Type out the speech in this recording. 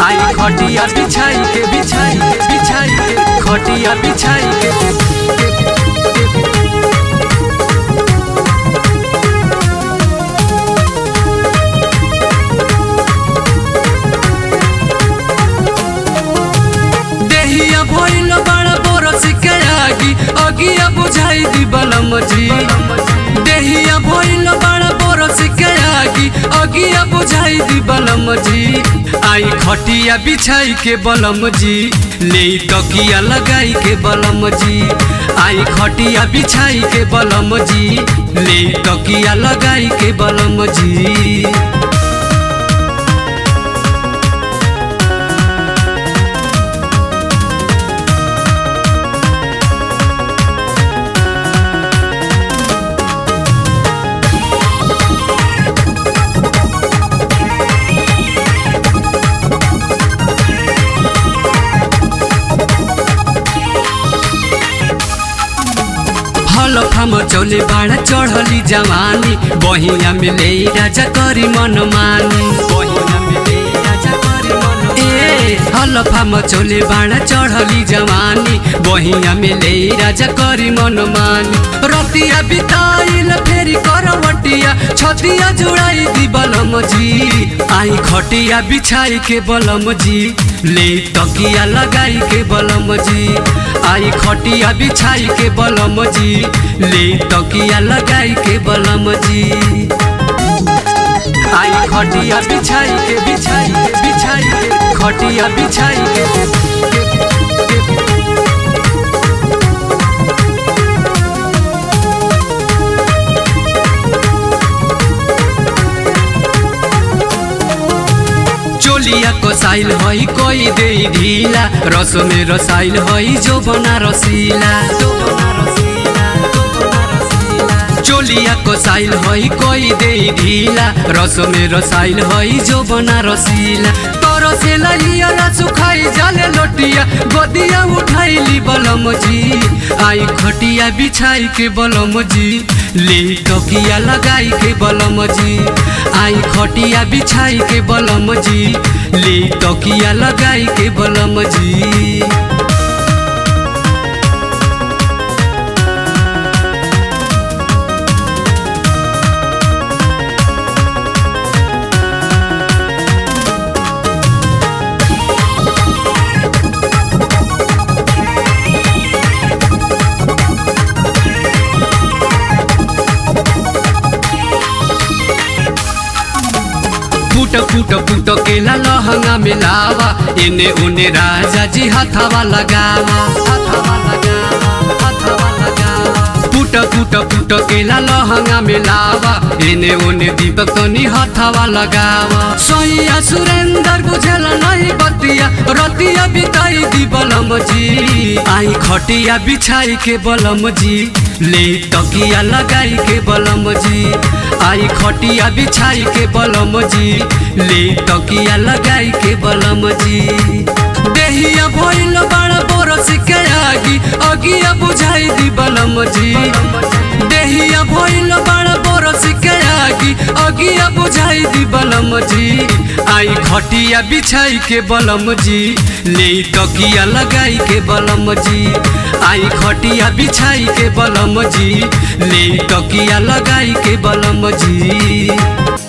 आई खटिया बिछाई के बिछाई के बिछाई के खटिया बिछाई के देहिया भइल बड़ा बोरस के आगी अगिया बुझाई दी बलम जी देहिया भइल बड़ा बोरस के आगी अगिया बुझाई दी बलम जी आई खटिया बिछाई के बलम जी ले तकिया लगाई के बलम जी आई खटिया बिछाई के बलम जी ले तकिया लगाई के बलम जी हल फाम चौले बाड़ा चढ़ली जवानी बहिया में ले राजा करी मन मानी बहिया में ले राजा करी मन ए हल फाम चौले बाड़ा चढ़ली जवानी बहिया में ले राजा करी मन मानी रतिया बिताइल फेरी करवटिया छतिया जुड़ाई दी बलम जी आई खटिया बिछाई के बलम जी ले तकिया लगाई के बलम जी आई खटिया बिछाई के बलम जी ले तकिया लगाई के बलम जी आई खटिया बिछाई के बिछाई के बिछाई के खटिया बिछाई के चोलिया को साइल हई कोई दे ढीला रस में रसाइल हई जो बना रसीला चोलिया को साइल हई कोई दे ढीला रस में रसाइल हई जो बना रसीला तोरो से लइया सुखाई जाले लोटिया गोदिया उठाइली बलम जी आई खटिया बिछाई के बलम जी ले तकिया लगाई के बलम जी आई खटिया बिछाई के बलम जी ले तकिया लगाई के बलम जी फूट फूट फूट केला लहंगा में लावा एने ओने राजा जी हथवा लगावा हथवा लगावा हथवा लगावा फूट फूट फूट केला लहंगा में लावा एने ओने दीपक तनी हथवा लगावा सोइया सुरेंद्र बुझेला नहीं बतिया रतिया बिताई दी बलम जी आई खटिया बिछाई के बलम जी ले तकिया लगाई के बलम जी आई खटिया बिछाई के बलम जी ले तकिया लगाई के बलम जी देहिया भइल बड़ा बोरस के आगी अगिया बुझाई दी बलम जी देहिया भइल बड़ा बोरस के आगी अगिया बुझाई दी बलम जी आई खटिया बिछाई के बलम जी ले तकिया लगाई के बलम जी आई खटिया बिछाई के बलम जी ले तकिया लगाई के बलम जी